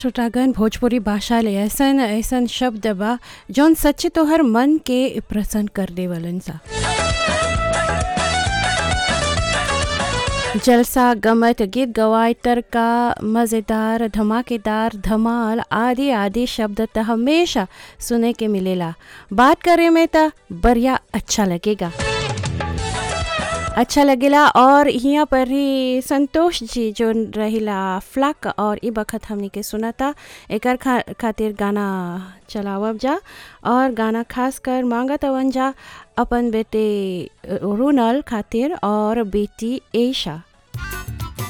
छोटागन भोजपुरी भाषा ले ऐसन ऐसन शब्द बा जौन सच्चे तोहर मन के प्रसन्न कर देवलन सा जलसा गमत गीत गवाय तड़का मज़ेदार धमाकेदार धमाल आदि आदि शब्द त हमेशा सुने के मिलेला बात करे में त बढ़िया अच्छा लगेगा अच्छा लगेला और यहाँ पर ही संतोष जी जो रहिला फ्लक और ई बखत हमनी के सुनाता एकर खा, खातिर गाना चलावब जा और गाना खास कर मांगत अवन जा अपन बेटे रोनल खातिर और बेटी एशा